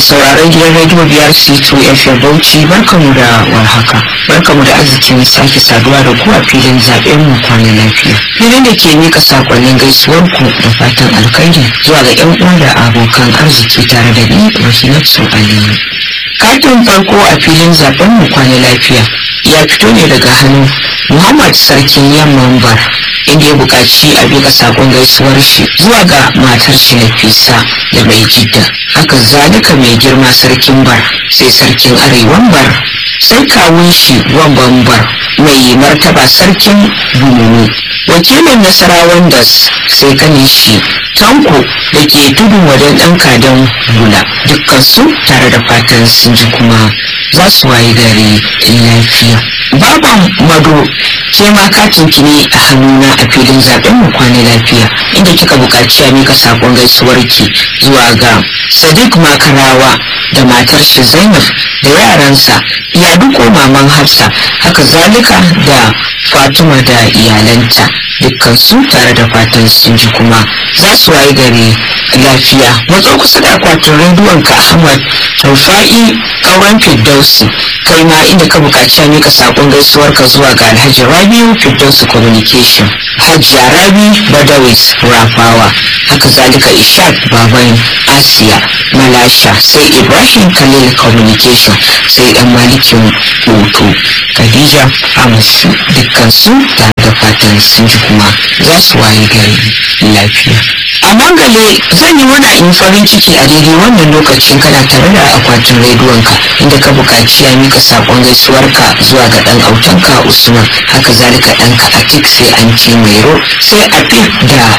sauraron gidan rediyo biyar C2 FM Bauchi barkamu da warhaka. Barkamu da arzikin sake saduwa da ku a filin zaɓen mu kwana lafiya. Filin da ke mika sakonnin gaisuwar ku da fatan alkhairi zuwa ga 'yan uwa da abokan arziki tare da ni Rahinatu Aliyu. Katin farko a filin zaɓen mu kwana lafiya ya fito ne daga hannun Muhammad Sarkin Yamman Bar inda ya buƙaci a bika sakon gaisuwar shi zuwa ga matar shi Nafisa da mai jidda. Haka zalika mai girma sarkin bar sai sarkin arewan bar sai kawun shi wamban bar mai martaba sarkin bununu. Wakilin nasarawan das sai kanin shi tanko da ke tudun wajen ɗan kadan bula dukkansu tare da fatan sun ji kuma za su waye gari lafiya. Baban Mado ke ma katin ki ne a hannuna a filin zaben mu kwana lafiya inda kika buƙaci a mika sakon gaisuwar ki zuwa ga Sadiq Makarawa da matar shi Zainab da yaransa ya duko maman Hafsa haka zalika da Fatima da iyalanta dukkan su tare da fatan sun ji kuma za su waye gari lafiya matso kusa da akwatin rediyon ka Ahmad Rufa'i kauran Firdausi kai ma inda ka buƙaci a mika sakon gaisuwar ka zuwa ga Alhaji Rabiu Firdausi Communication Hajiya Rabi Badawis Rafawa haka zalika Ishaq Baban Asiya Malasha sai Ibrahim Khalil Communication sai dan malikin Oto Khadija Amisu dukkan su tare da fatan sun ji kuma za su waye gari lafiya. A mangale zan yi mana in farin ciki a daidai wannan lokacin kana tare da akwatin rediyonka inda ka buƙaci ya mika saƙon gaisuwarka zuwa ga ɗan autanka Usman haka zalika ɗanka Atik sai an ce Mairo sai Afif da